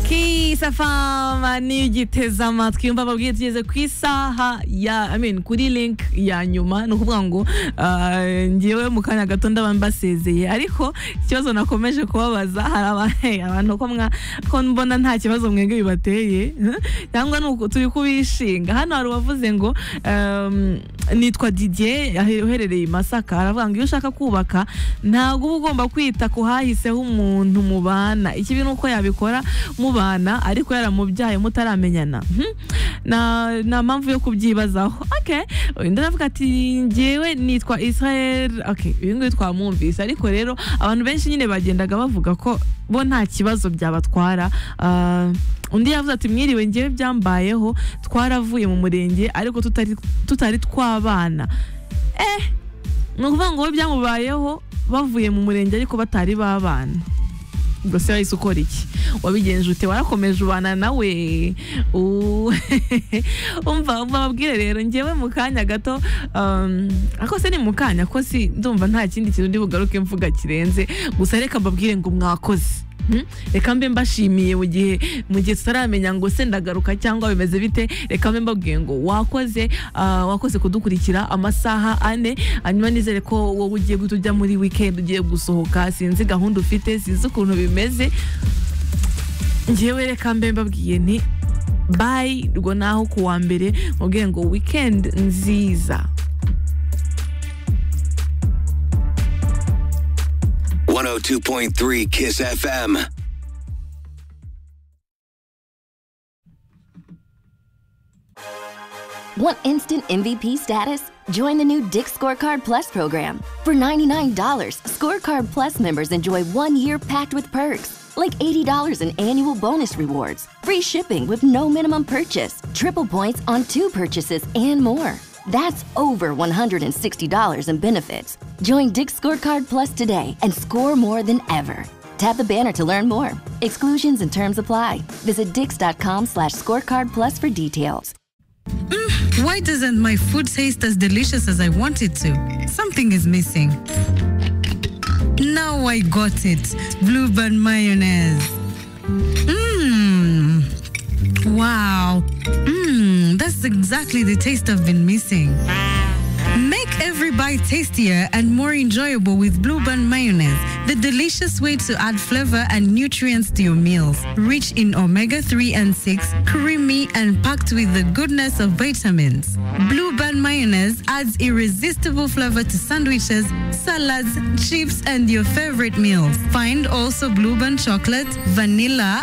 ku isaha n'igiteza amatwi yumva babwiye tugeze ku isaha ya amen kuri link ya nyuma ni ukuvuga ngo ngewe mu kanya gato ndaba mbasezeye ariko ikibazo nakomeje kubabaza hari abantu ko mbona nta kibazo mwenge bibateye cyangwa turi kubishinga hano hari uwavuze ngo nitwa didier uherereye i masaka aravuga ngo iyo ushaka kubaka ntabwo uba ugomba kwita ku hahiseho umuntu mubana ikibi ni uko yabikora mubana ariko yaramubyaye mutaramenyana nta mpamvu yo kubyibazaho undi aravuga ati ngewe nitwa israel ibi ngibi twamwumvise ariko rero abantu benshi nyine bagendaga bavuga ko bo nta kibazo byabatwara undi yavuze ati mwiriwe ngewe byambayeho twaravuye mu murenge ariko tutari twabana eh ni ukuvuga ngo we byamubayeho bavuye mu murenge ariko batari babana ubwo se wahise ukora iki wabigenje ute warakomeje ubana nawe umva babwire rero ngewe mu kanya gato ako se ni mu kanya ko si ndumva nta kindi kintu ndi bugaruke mvuga kirenze gusa reka mbabwire ngo mwakoze reka mbe mbashimiye mu gihe mu gihe tutaramenya ngo se ndagaruka cyangwa bimeze bite reka mbe mbabwiye ngo wakoze wakoze kudukurikira amasaha ane hanyuma nizere ko wowe ugiye guhita ujya muri wikendi ugiye gusohoka sinzi gahunda ufite sinzi ukuntu bimeze ngewe reka mbe mbabwiye nti bayi ubwo naho ku wa mbere mubwiye ngo wikendi nziza Two point three Kiss FM. Want instant MVP status? Join the new Dick Scorecard Plus program. For $99, Scorecard Plus members enjoy one year packed with perks, like $80 in annual bonus rewards, free shipping with no minimum purchase, triple points on two purchases, and more. That's over $160 in benefits. Join Dick's Scorecard Plus today and score more than ever. Tap the banner to learn more. Exclusions and terms apply. Visit dix.com slash scorecard plus for details. Mm, why doesn't my food taste as delicious as I want it to? Something is missing. Now I got it. Bluebird mayonnaise. Mmm. Wow. Mmm, that's exactly the taste I've been missing. Make every bite tastier and more enjoyable with Blueband mayonnaise, the delicious way to add flavor and nutrients to your meals. Rich in omega 3 and 6, creamy and packed with the goodness of vitamins. Blueband mayonnaise adds irresistible flavor to sandwiches, salads, chips, and your favorite meals. Find also Blueband chocolate, vanilla,